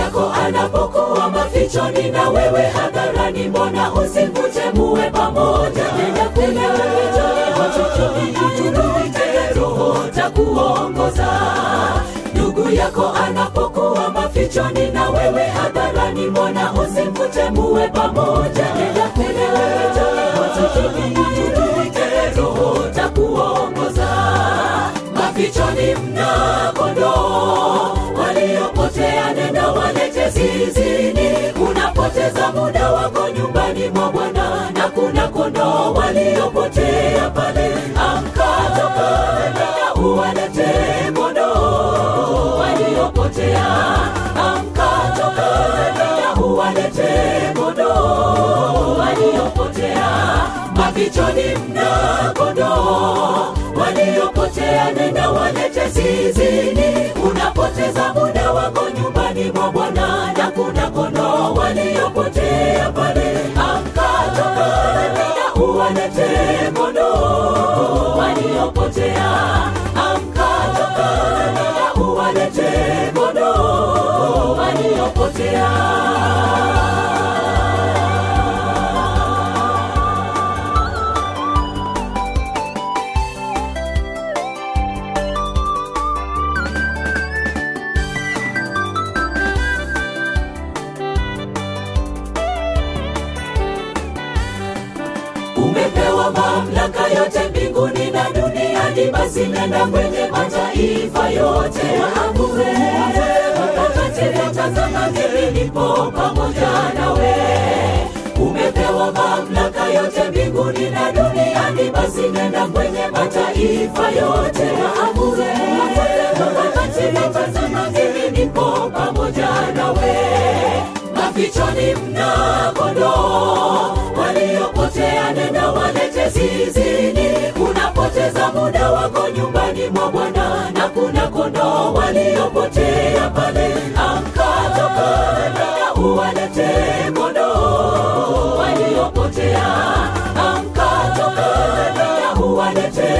yako anapokuwa mafichoni na wewe hadharani, mbona usimvute muwe pamoja? Nenda kwenye mafichoni, uturuke Roho takuongoza. Ndugu yako anapokuwa mafichoni na wewe hadharani, mbona usimvute muwe pamoja? Nenda kwenye mafichoni, uturuke Roho takuongoza. Mafichoni mna kondoo waliopotea, nenda walete zizini. Unapoteza muda wako nyumbani mwa Bwana, na kuna kondoo waliopotea pale. Amka, toka, nenda uwalete kondoo waliopotea. Amka, toka, nenda uwalete kondoo waliopotea. Mafichoni mna kondoo waliopotea, nenda walete zizini. Unapoteza muda wako nyumbani mwa Bwana, na kuna kondoo waliopotea pale. Amka, toka, nenda uwalete kondoo waliopotea. Amka, toka, nenda uwalete kondoo waliopotea. umepewa mamlaka yote mbinguni na duniani, basi nenda kwenye mataifa yote waamue watakatifu, tazama mimi nipo pamoja nawe. Umepewa mamlaka yote mbinguni na duniani, basi nenda kwenye mataifa yote waamue watakatifu, tazama mimi nipo pamoja nawe. Mafichoni mna kondoo waliopotea, nenda walete zizini. Unapoteza muda wako nyumbani mwa Bwana, na kuna kondoo waliopotea pale. Amka, toka, nenda uwalete kondoo waliopotea. Amka, toka, nenda uwalete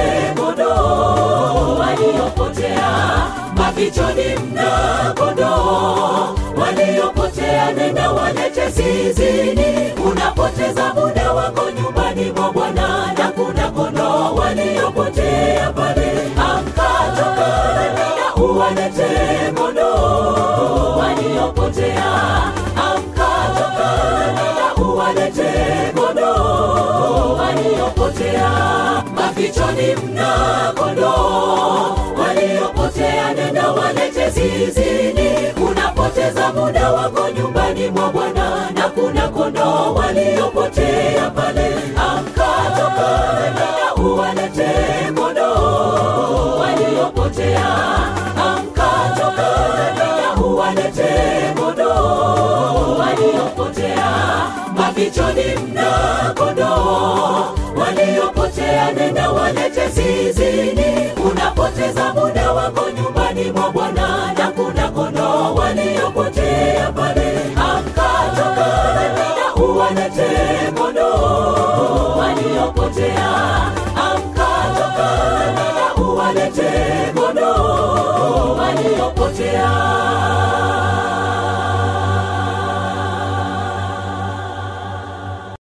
kondoo waliopotea. Mafichoni mna kondoo waliopotea, nenda walete zizini. Unapoteza muda wako nyumbani mwa Bwana, na kuna kondoo waliopotea pale. Amka, toka, nenda uwalete kondoo waliopotea. Amka, toka, nenda uwalete kondoo waliopotea. Mafichoni mna kondoo waliopotea, nenda walete zizini. Unapoteza muda wako nyumbani mwa Bwana, na kuna kondoo waliopotea pale. Amka, toka, nenda uwalete kondoo waliopotea. Amka, toka, nenda uwalete kondoo waliopotea. Mafichoni mna kondoo waliopotea, nenda walete zizini. Unapoteza muda wako nyumbani mwa Bwana, na kuna kondoo waliopotea pale. Amka, toka, nenda uwalete kondoo waliopotea. Amka, toka, nenda uwalete kondoo waliopotea.